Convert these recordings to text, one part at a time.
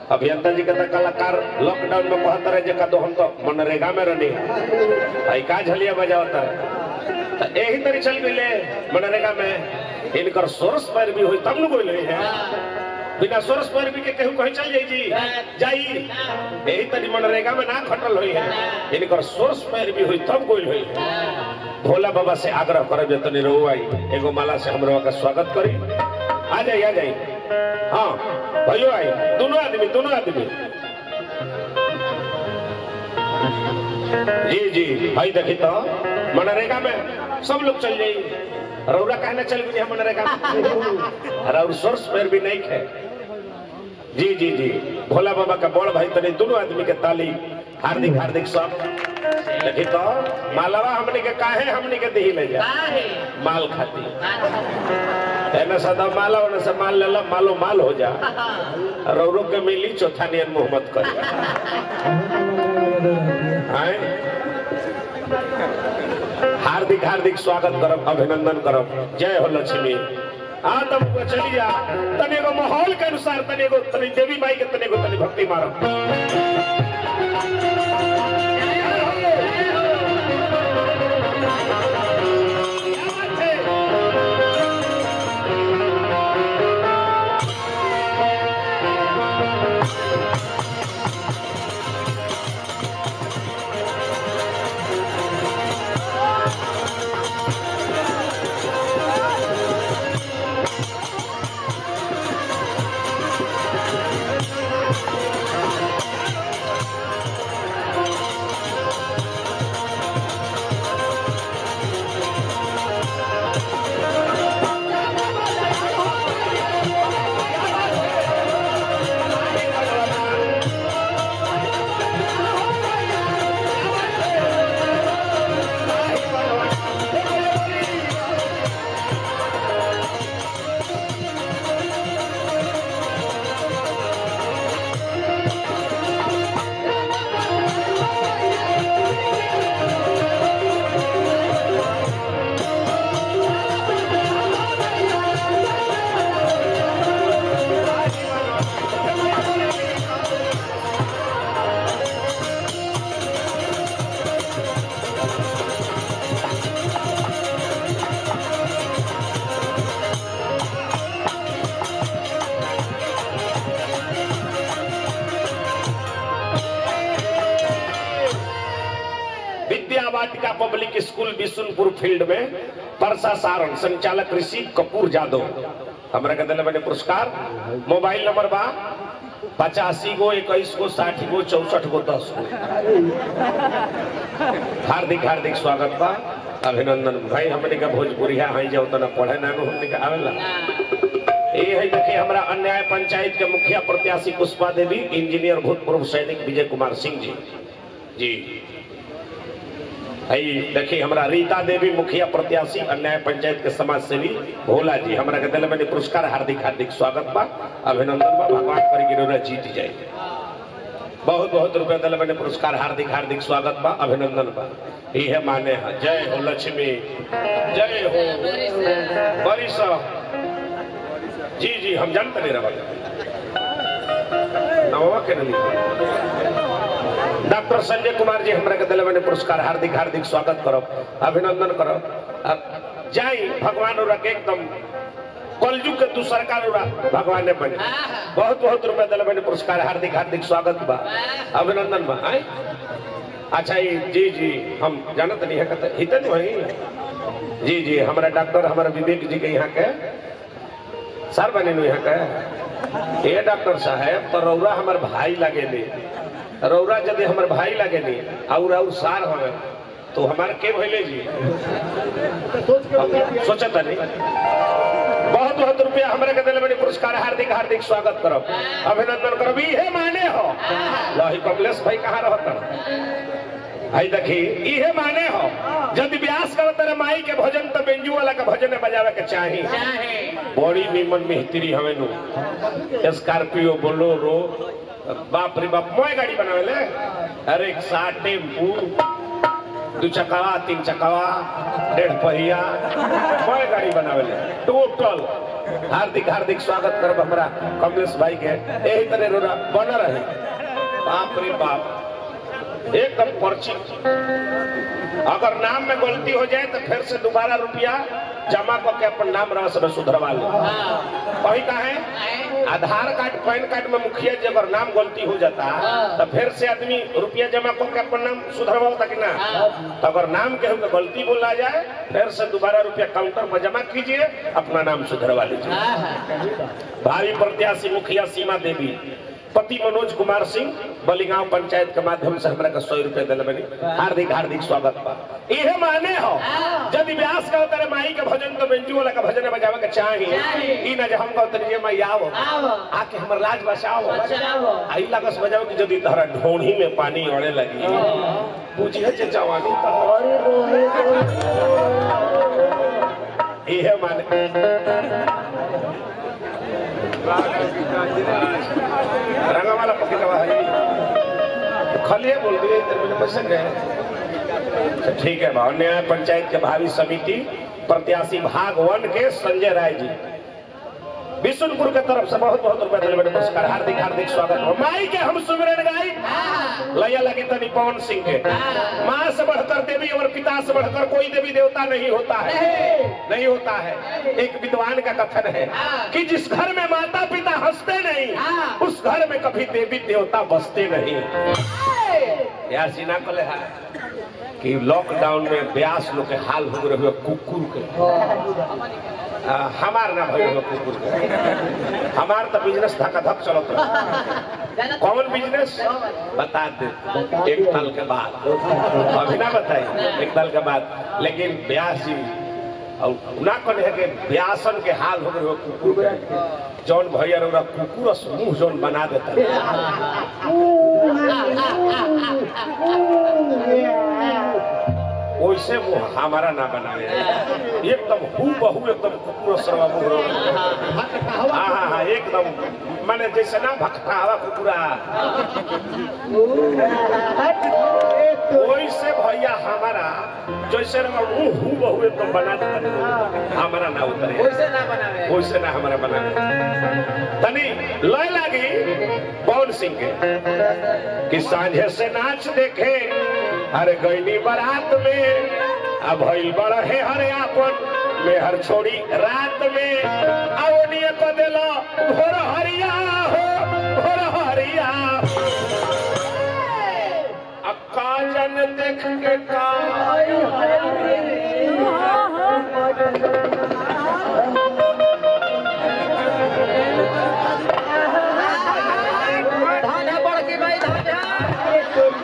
अभियंता जी के तो कलाकार लॉकडाउन में कहता रहे जे तो हम तो मनरेगा में रहनी आई का झलिया बजावता है तो यही तरी चल गई मनरेगा में इनकर सोर्स पर भी हुई तब न कोई है बिना सोर्स पर भी के केहू कहीं चल जाई जी जाई यही तरी मनरेगा में ना खटल हुई है इनकर सोर्स पर भी हुई तब कोई हुई है भोला बाबा से आग्रह करब जे तनी रहो आई एगो माला से हमरो का स्वागत करी आ जाई आ जाई हाँ भयो आई दोनों आदमी दोनों आदमी जी जी भाई देखी तो मनरेगा में सब लोग चल जाई रौरा कहना चल गई है मनरेगा में और सोर्स पर भी नहीं है जी जी जी भोला बाबा का बड़ भाई तने दोनों आदमी के ताली हार्दिक हार्दिक सब देखी तो मालवा हमने के काहे हमने के दही ले जा माल खाती एने सदा माला ओने से माल लेला मालो माल हो जा रौरो के मिली चौथा नियन मोहम्मद कर हार्दिक हार्दिक स्वागत करब अभिनंदन करब जय हो लक्ष्मी आ तब चली जा तने को माहौल के अनुसार तने को तने देवी माई के तने को तने भक्ति मारब Vidya Vatika public school Bishunpur field में परसा सारण संचालक ऋषि कपूर जादव हमरा के दिले मैंने पुरस्कार मोबाइल नंबर बा पचासी गो इक्कीस गो साठी गो चौसठ गो दस गो हार्दिक हार्दिक स्वागत बा अभिनंदन भाई हमने का भोजपुरिया है जो उतना पढ़े ना हमने का आवेला ये है देखिए हमारा अन्याय पंचायत के मुखिया प्रत्याशी पुष्पा देवी इंजीनियर भूतपूर्व सैनिक विजय कुमार सिंह जी जी है देखिए हमारा रीता देवी मुखिया प्रत्याशी अन्याय पंचायत के समाज सेवी भोला जी हमारा के दिल में पुरस्कार हार्दिक हार्दिक स्वागत बा अभिनंदन बा भगवान करी गिरोरा जीत जाए बहुत बहुत रुपया दिल में पुरस्कार हार्दिक हार्दिक स्वागत बा अभिनंदन बा यह माने है जय हो लक्ष्मी जय हो बड़ी साहब जी जी हम जानते नहीं रहा नवा के नहीं डॉक्टर संजय कुमार जी हमरा के दिल में पुरस्कार हार्दिक हार्दिक स्वागत करब अभिनंदन करब अब जाई भगवान और के एकदम कलयुग के दूसर का भगवान ने बने बहुत बहुत रुपया दिल में पुरस्कार हार्दिक हार्दिक स्वागत बा अभिनंदन बा आय अच्छा ये जी जी हम जानत नहीं है कहते हितन वही जी जी हमारा डॉक्टर हमारा विवेक जी के यहाँ के सर बने नु यहाँ के ये डॉक्टर साहब तो रौरा हमार भाई लगे ली रौरा यदि हमार भाई लगे ली और और सार हमें तो हमारे के भैले जी सोचता नहीं बहुत बहुत रुपया हमारे के दिल में पुरस्कार हार्दिक हार्दिक स्वागत करो अभिनंदन करो इहे माने हो लही कमलेश भाई कहाँ रहता आई देखी इहे माने हो यदि व्यास करत रे माई के भजन तो बेंजू वाला के भजन बजावे के चाही बड़ी निमन मिस्त्री हमें नु स्कॉर्पियो बोलोरो बाप रे बाप मोए गाड़ी बनावे ले अरे टेम्पू दू चकवा तीन चकवा डेढ़ पहिया बड़े गाड़ी बनावे टोटल हार्दिक हार्दिक स्वागत करब हमरा कमलेश भाई के यही तरह रोरा बन रहे बाप रे बाप एकदम पर्ची अगर नाम में गलती हो जाए तो फिर से दोबारा रुपया जमा करके अपन नाम रस में सुधरवा ले वही का है आधार कार्ड पैन कार्ड में मुखिया जी अगर नाम गलती हो जाता तो फिर से आदमी रुपया जमा करके अपन नाम सुधरवा कि ना तो अगर नाम के होकर गलती बोला जाए फिर से दोबारा रुपया काउंटर पर जमा कीजिए अपना नाम सुधरवा लीजिए भावी प्रत्याशी मुखिया सीमा देवी पति मनोज कुमार सिंह बलिगांव पंचायत के माध्यम से हमरा के सौ रुपए दिल बनी हार्दिक हार्दिक स्वागत बा इहे माने हो यदि व्यास का तेरे माई के भजन तो बेंजू वाला का भजन बजावे के चाहिए ई ना जे हम कहते रहिए माई आओ आके हमर लाज बचाओ आई लगस बजाओ कि यदि तहरा ढोणी में पानी अड़े लगी बुझिए जे जवानी इहे माने रंगा वाला पकड़वा है खलिए बोल दिए इधर मैंने पैसे गए तो ठीक है भाव न्याय पंचायत के भावी समिति प्रत्याशी भाग वन के संजय राय जी विष्णुपुर के तरफ से बहुत बहुत रुपए दिलबे नमस्कार हार्दिक हार्दिक स्वागत हो माई के हम सुमिरन गाई लैया लगी तनी पवन सिंह के माँ से बढ़कर देवी और पिता से बढ़कर कोई देवी देवता नहीं होता है नहीं होता है एक विद्वान का कथन है कि जिस घर में माता पिता हंसते नहीं उस घर में कभी देवी देवता बसते नहीं यार सीना को है कि लॉकडाउन में ब्यास लोग के हाल हो रहे कुकुर के आ, हमार ना भइल हो कुकुर के हमार तो बिजनेस धक्का धक चलत रहे। कौन बिजनेस बता दे एक साल के बाद अभी ना बताई एक साल के बाद लेकिन ब्यास जी और ना कहे है कि ब्यासन के हाल हो रहे हो कुकुर के जौन भैया रौरा कुकुर मुंह जौन बना देता वैसे वो हमारा ना बनावे एकदम हु बहु एकदम कुकुर सरवा मुंह हाँ हाँ हाँ एकदम माने जैसे ना भक्ता हवा कुकुरा वैसे भैया हमारा जैसे ना मुंह हु बहु एकदम बना देता हमारा ना उतरे वैसे ना बनावे वैसे ना हमारा बना तनी लय लागी पवन सिंह के कि सांझे से नाच देखे अरे गईनी बारात में अब भइल बड़ा है हरे आपन में हर छोड़ी रात में आवनिए को देलो भोर हरिया हो भोर हरिया अक्का जन देख के का धाना बढ़ के भाई धाना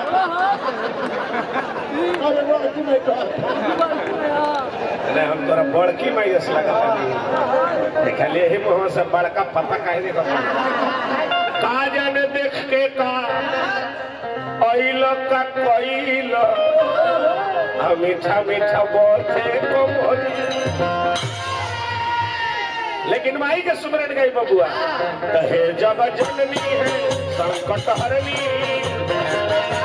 नहीं हम तोरा बड़की मैयस लगा देखलिए ही मुँह से बड़का पता काहे देखो का जाने देख के का अइल का कइल आ मीठा मीठा बोलते को बोली लेकिन माई के सुमरन गई बबुआ कहे जब जननी है संकट हरनी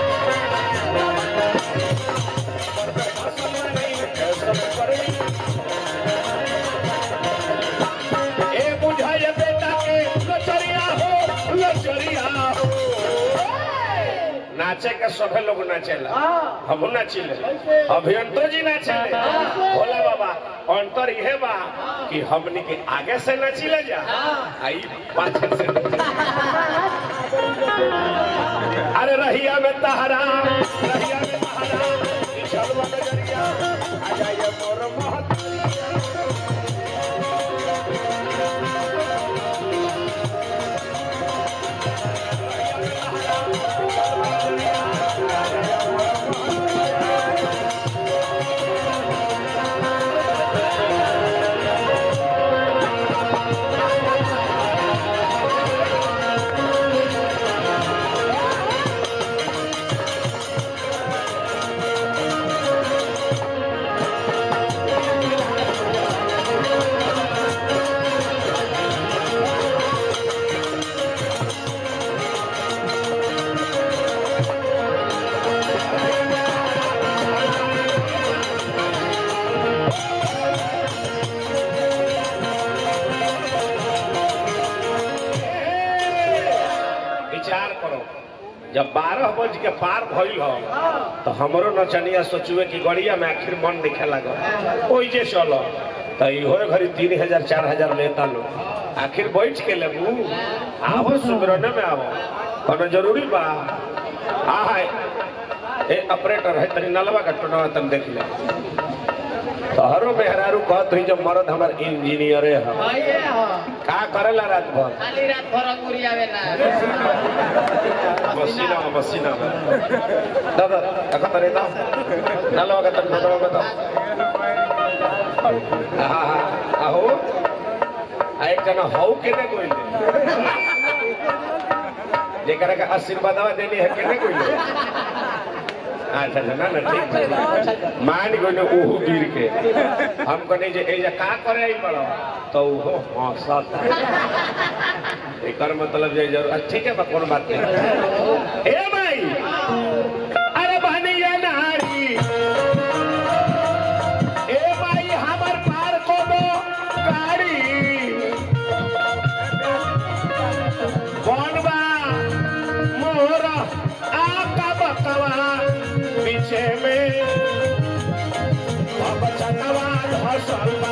ए बुझाए बेटा के लचरिया हो लचरिया हो नाचे के सभे लोग नाचेला हम नाचिले अभियंतो जी नाचिले भोला बाबा अंतर यह बा कि हमनी के आगे से नाचिले जा आई पाछे से अरे रहिया में तहरा रहिया में तहरा ई झलवा नजरिया आ जाइए मोर महत विचार करो जब बारह बज के पार भइल हो तो हमरो नचनिया सोचुए कि गड़िया में आखिर मन दिखे लगा ओइ जे चलो तो इहो घड़ी तीन हजार चार हजार लेता लो आखिर बैठ के लेबू आवो सुमरने में आवो कोनो जरूरी बा आ है ए ऑपरेटर है तनी नलवा का टोनवा तन देख ले तोहरो मेहरारू कहत हुई जब मरद हमार इंजीनियरे है भैया हो का करेला रात भर खाली रात भर अंगूरी आवेला मसीना में मसीना में दादा अखा तरे दा नलवा का तन टोनवा बता हा हा आहो आ एक जना हौ केने कोइले जेकरा का आशीर्वादवा देनी है केने कोइले अच्छा अच्छा ना ना ठीक ठीक मान गइले ओहू गिर के हम कहने जे एजा का करे आई बड़ो तो ओहो हंसत एकर मतलब जे जरूर अच्छा, ठीक है बा कोनो बात नहीं ए भाई अरे बहनिया नारी ए भाई हमर पार को दो गाड़ी बनवा मोर आपका बकवा पीछे में अब चटवा धसल बा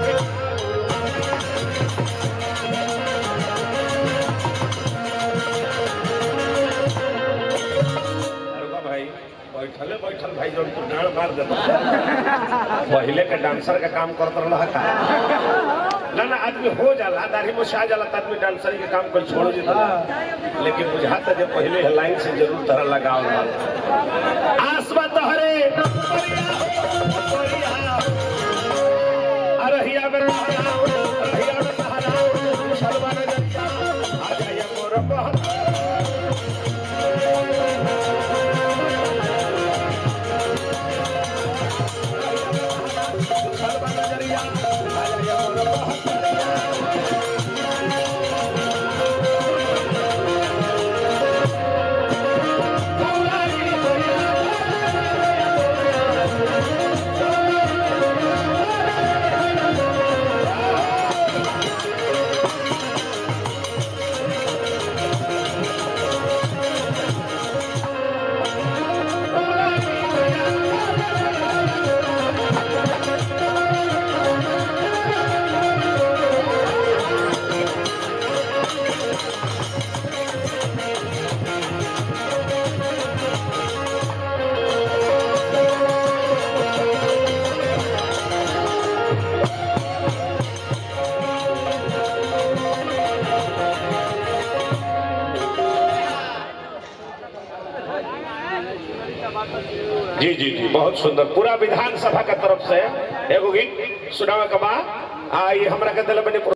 अरुआ भाई बैठले बैठल भाई जब तू डांड मार देता पहले के डांसर का काम करत रहा का ना ना आदमी हो जाला दाढ़ी मुछा जाला त आदमी डांसर के काम कर छोड़ देता लेकिन बुझाता जे पहले लाइन से जरूर तरह लगाओ आसमा तोहरे अरहिया में रहलाओ अरहिया में रहलाओ शर्मा न जतिया आ जाइए मोर बहन शर्मा नजरिया आ जाइए मोर बहन जी जी जी बहुत सुंदर पूरा विधानसभा के तरफ से एगो गीत सुनावे के बा आ ये हमरा के दिल में